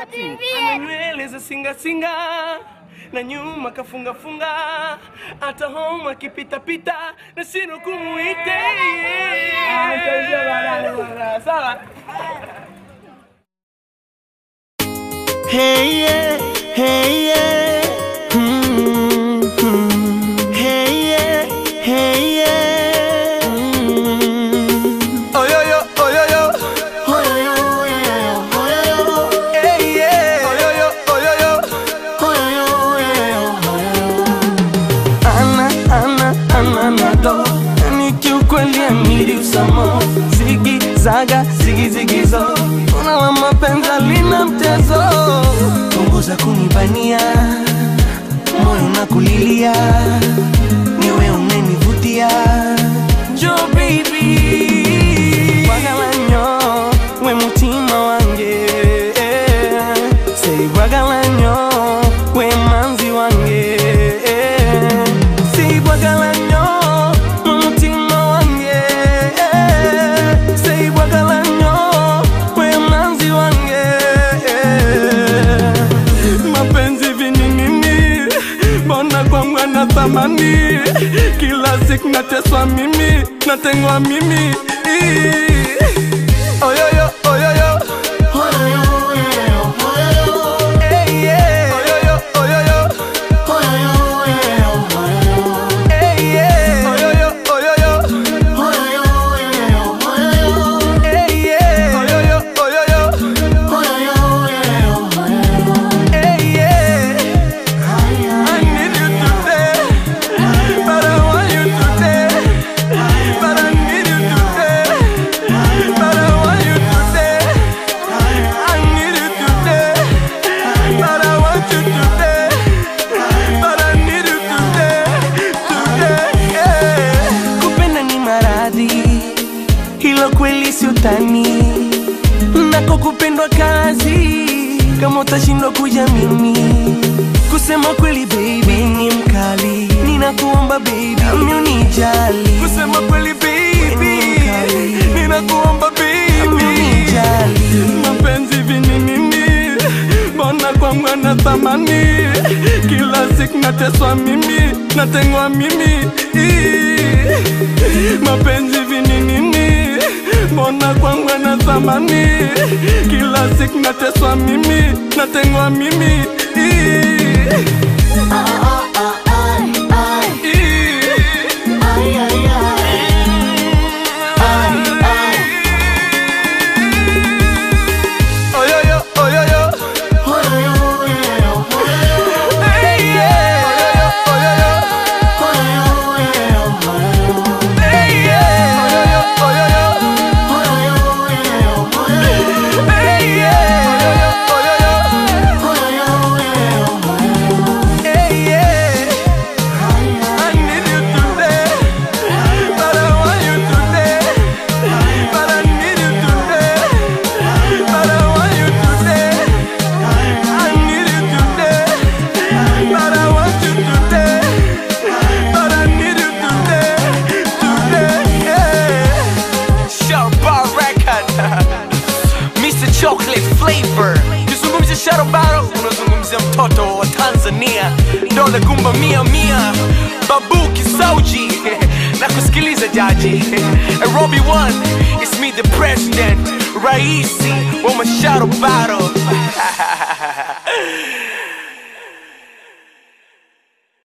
Ana nywele za singa singa na nyuma kafunga funga, hata home akipita pita na sino kumuite. Sawa. Hey yeah, hey yeah. Mm, mm. Hey yeah, hey yeah. Mm. Oh yo yo, oh yo yo, Oh yo yo, oh yo yo, oh yo yo. hey yeah. Oh yo yo, oh yo yo. Oh yo yo, oh yo yo, oh yo yo. Ana, ana, ana nado Ni kiukweli amiri usamo Zigi, zaga, zigi, zigi zo Una la mapenzi lina mtezo Punguza kunibania Moyo na kulilia Niwe umenivutia Jo baby Bwagalanyo We mutima wange Say bwagalanyo We manzi wange Say bwagalanyo We mutima wange Say bwagalanyo We manzi wange Mapenzi vininini Mbona kwangu ana thamani Kila siku nateswa mimi Natengwa mimi Oyoyo, oyoyo Hey, yeah. Oyoyo, oyoyo Hey, yeah. Oyoyo, oyoyo Hey, yeah. Oyoyo, oyoyo Hey, yeah. I need you today, but I want you today. But I need you today, but I want you today. I need you today, but I want you today. But I need you today, today. Yeah. Kupenda ni maradhi, hilo kweli si utani, nako kupendwa kazi kama utashindwa kuja mimi kusema kweli baby ni mkali ninakuomba baby nami unijali kusema kweli baby ninakuomba baby unijali mapenzi vininini mbona kwangu ana thamani kila siku nateswa mimi natengwa mimi Ii. mapenzi vininini mbona kwangu ana thamani kila siku nateswa mimi natengwa mimi Ii. Oyoyo, oyoyo. Hey, yeah. Oyoyo, oyoyo. Hey, yeah. Oyoyo, oyoyo. Hey, yeah. Oyoyo, oyoyo. Hey, yeah. I need you today, but I want you today. But I need you today, but I want you today. I need you today, but I want you today. But I need you today, today. Yeah. Sharbar Record Mr. Chocolate Flavor Kizungumzia Sharobaro unazungumzia mtoto wa Tanzania Dole gumba mia mia Babu Kisauji na kusikiliza jaji Robbie One It's me the president Raisi wa Masharobaro